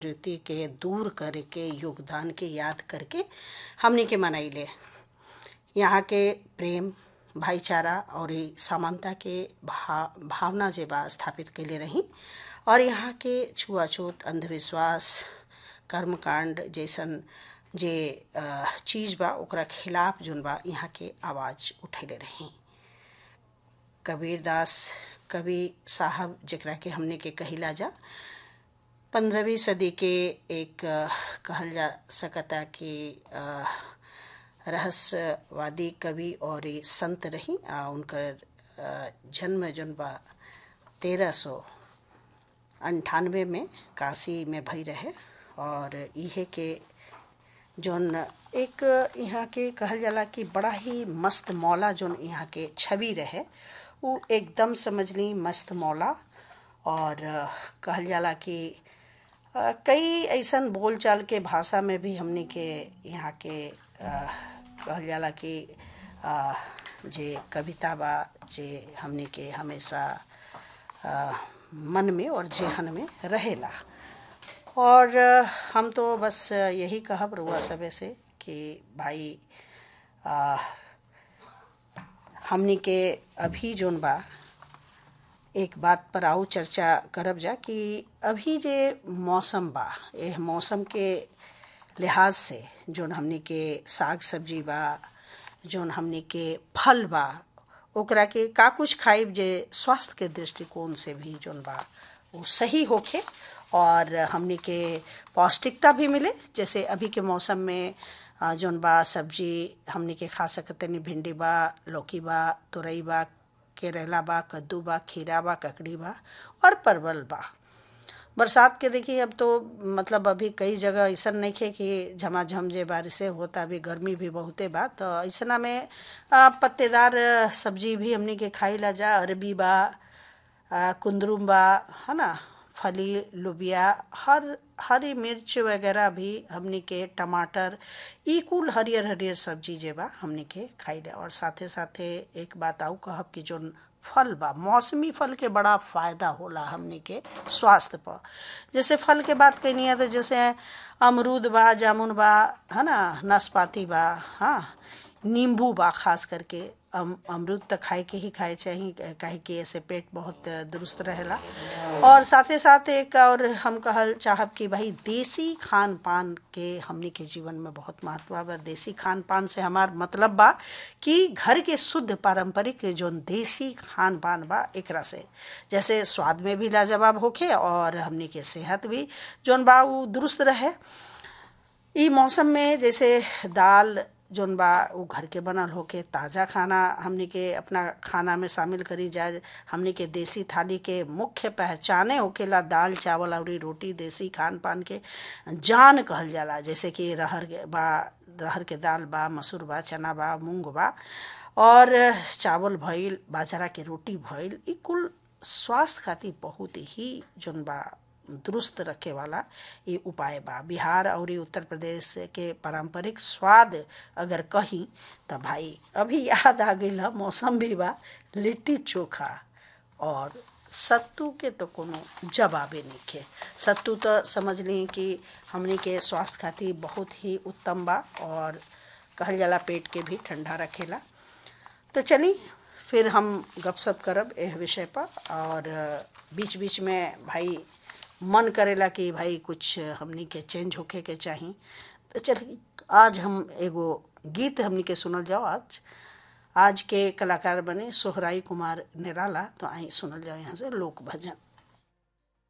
प्रवृत्ति के दूर करके योगदान के याद करके हमनी के मनैले यहाँ के प्रेम भाईचारा और समानता के भा भावना जे बा स्थापित कैले रही और यहाँ के छुआछूत अंधविश्वास कर्मकांड जैसन जे चीज बा ओकरा खिलाफ जोन बा यहाँ के आवाज उठैले रही कबीरदास कवि साहब जकरा के हमने के कहिला जा पंद्रहवीं सदी के एक कहल जा सकता कि रहस्यवादी कवि और संत रही आ उनकर जन्म जोन बा तेरह सौ अंठानवे में काशी में भई रहे और इहे के जोन एक यहाँ के कहल जाला कि बड़ा ही मस्त मौला जोन यहाँ के छवि रहे वो एकदम समझ ली मस्त मौला और कहल जाला कि कई ऐसन बोलचाल के भाषा में भी हमने के यहाँ के कहल जाला कि जे कविता बा जे हमने के हमेशा मन में और जेहन में रहेला और हम तो बस यही कहब रुआ सबे से कि भाई आ, हमनी के अभी जोन बा एक बात पर आऊ चर्चा करब जा कि अभी जे मौसम बा यह मौसम के लिहाज से जोन हमनी के साग सब्जी बा जोन हमनी के फल बा ओकरा के का कुछ खाइब जे स्वास्थ्य के दृष्टिकोण से भी जोन बा वो सही होखे और हमनी के पौष्टिकता भी मिले जैसे अभी के मौसम में जोन बा सब्जी हमनी के खा सकते नहीं भिंडी बा लौकी बा तुरई बा केरला बा कद्दू बा खीरा बा ककड़ी बा और परवल बा बरसात के देखिए अब तो मतलब अभी कई जगह ऐसा नहीं खे कि झमाझम जे बारिशें होता अभी गर्मी भी बहुते बा तो ऐसा में पत्तेदार सब्जी भी हमनी के खाई ला जा अरबी बा कुंदरुम बा है ना फली लोबिया हर हरी मिर्च वगैरह भी हमनी के टमाटर ई कुल हरियर हरियर सब्जी जे बा हमनी के खाई ला और साथे साथे एक बात आऊ कहब कि जोन फल बा मौसमी फल के बड़ा फायदा होला हमनी के स्वास्थ्य पर जैसे फल के बात कैनी है तो जैसे अमरूद बा जामुन बा है ना नाशपाती बा हाँ नींबू बा खास करके अम अमरूद तो खाए के ही खाए चाहिए काहे कि ऐसे पेट बहुत दुरुस्त रहेला और साथे साथ एक और हम कहल चाहब कि भाई देसी खान पान के हमनी के जीवन में बहुत महत्व बा देसी खान पान से हमार मतलब बा कि घर के शुद्ध पारंपरिक जो देसी खान पान बा एकरा से जैसे स्वाद में भी लाजवाब होखे और हमनी के सेहत भी जौन बा वो दुरुस्त रहे ई मौसम में जैसे दाल जोन बा वो घर के बनल होके ताज़ा खाना हमनी के अपना खाना में शामिल करी जाए हमनी के देसी थाली के मुख्य पहचाने होकेला दाल चावल और रोटी देसी खान पान के जान कहल जाला जैसे कि रहर बा रहर के दाल बा मसूर बा चना बा मूंग बा और चावल भइल बाजरा के रोटी भइल ई कुल स्वास्थ्य खातिर बहुत ही जोन बा दुरुस्त रखे वाला ये उपाय बा बिहार और उत्तर प्रदेश के पारंपरिक स्वाद अगर कही तो भाई अभी याद आ गई मौसम भी बा लिट्टी चोखा और सत्तू के तो कोनो जवाबे नहीं के सत्तू तो समझ ली कि हमने के स्वास्थ्य खातिर बहुत ही उत्तम बा और कहल जाला पेट के भी ठंडा रखेला तो चली फिर हम गपशप करब यह विषय पर और बीच बीच में भाई मन करेला कि भाई कुछ हमनी के चेंज होके के चाही तो चल आज हम एगो गीत हमनी के सुनल जाओ आज आज के कलाकार बने सोहराई कुमार निराला तो आई सुनल जाओ यहाँ से लोक भजन